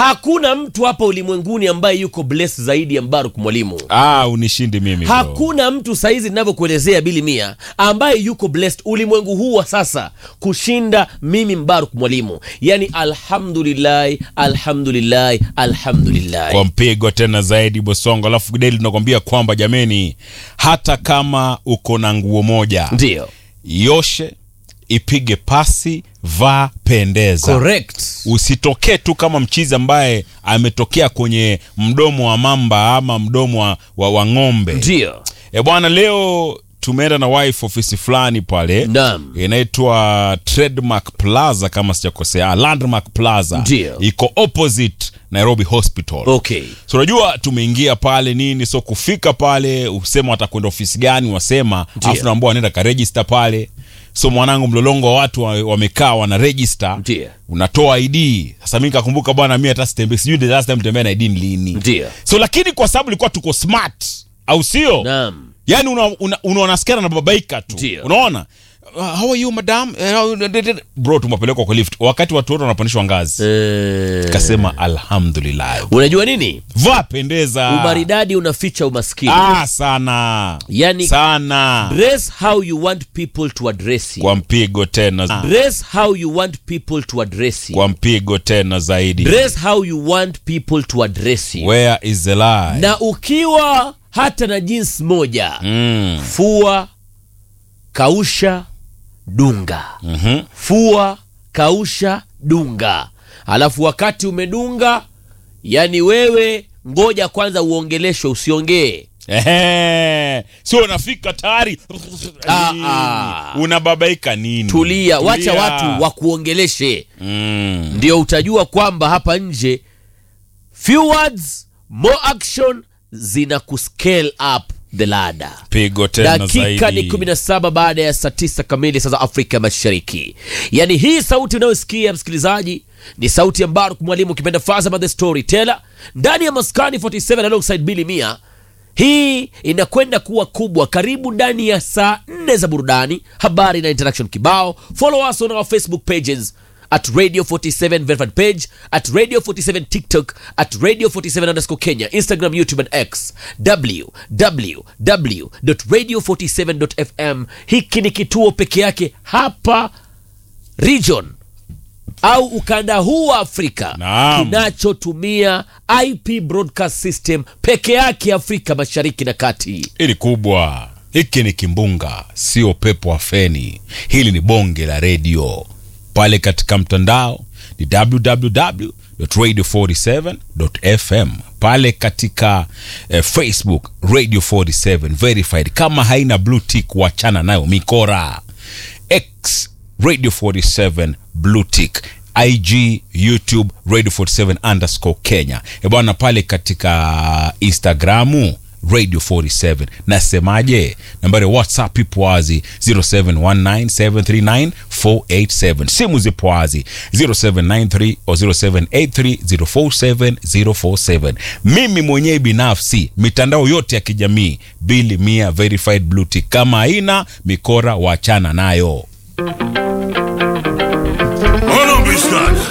hakuna mtu hapa ulimwenguni ambaye yuko blessed zaidi ya Mbaruk Mwalimu. Ah, unishindi mimi bro. Hakuna mtu saizi ninavyokuelezea Bili Mia ambaye yuko blessed ulimwengu huu wa sasa kushinda mimi Mbaruk Mwalimu. Yani, alhamdulillahi, alhamdulillahi, alhamdulillahi. kwa mpigo tena zaidi Bosongo. Alafu Deli tunakwambia kwamba jameni, hata kama uko na nguo moja Ndio, yoshe, ipige pasi, vaa, pendeza. correct. Usitokee tu kama mchizi ambaye ametokea kwenye mdomo wa mamba ama mdomo wa, wa, wa ng'ombe. Ndio, E bwana, leo tumeenda na wife ofisi fulani pale Naam. inaitwa Trademark Plaza kama sijakosea, Landmark Plaza Ndio. iko opposite Nairobi Hospital. okay. So unajua tumeingia pale nini, so kufika pale usema watakwenda ofisi gani, wasema alafu naambia wanaenda ka register pale. So mwanangu, mlolongo wa watu wa- wamekaa wana register, Ndio. unatoa ID. Sasa mimi nikakumbuka bwana, mimi hata sitembe, sijui the last time tembea na ID ni lini. Ndio. So lakini kwa sababu ilikuwa tuko smart, au sio? Naam. yani unaona una, una, unasikia na babaika tu Ndio. unaona Uh, how are you madam Eh, how- bro tumepelekwa kwa lift wakati watu wote wanapandishwa ngazi Eh, kasema alhamdulillah unajua nini? vaa pendeza Umaridadi unaficha umaskini. ah, sana Yani- sana Dress how you want people to address you. kwa mpigo tena Dress how you want people to address you. kwa mpigo tena zaidi Dress how you want people to address you. where is the lie Na ukiwa hata na jinsi moja, mm. fua, kausha, dunga. mhm. Fua, kausha, dunga. Alafu wakati umedunga, yani wewe ngoja kwanza uongeleshwe, usiongee. Ehe. sio unafika tayari Ah, ah. unababaika nini Tulia, wacha Tulia. watu wakuongeleshe. mm. ndio utajua kwamba hapa nje few words more action zina kuscale up the ladder pigo tena dakika zaidi ni 17 baada ya saa 9 kamili saa za afrika mashariki yaani hii sauti unayosikia msikilizaji ni sauti ya mbaruk mwalimu ukipenda fazama the storyteller ndani ya maskani 47 alongside bili mia hii inakwenda kuwa kubwa karibu ndani ya saa nne za burudani habari na interaction kibao follow us on our facebook pages at radio 47 verified page at radio 47 tiktok at radio 47 underscore kenya instagram youtube and x www.radio47.fm hiki ni kituo peke yake hapa region au ukanda huu wa afrika Naam. kinachotumia ip broadcast system peke yake afrika mashariki na kati hili kubwa hiki ni kimbunga sio pepo wa feni hili ni bonge la redio pale katika mtandao ni www.radio47.fm pale katika eh, facebook radio 47 verified kama haina blue tick wachana nayo mikora x radio 47 blue tick ig youtube radio 47 underscore kenya E bwana pale katika instagramu radio 47 nasemaje nambari ya whatsapp ipo wazi 0719739487 simu zipo wazi 0793 o 0783047047 mimi mwenyewe binafsi mitandao yote ya kijamii bili mia verified blue tick kama haina mikora wachana nayo Hold on, bitch,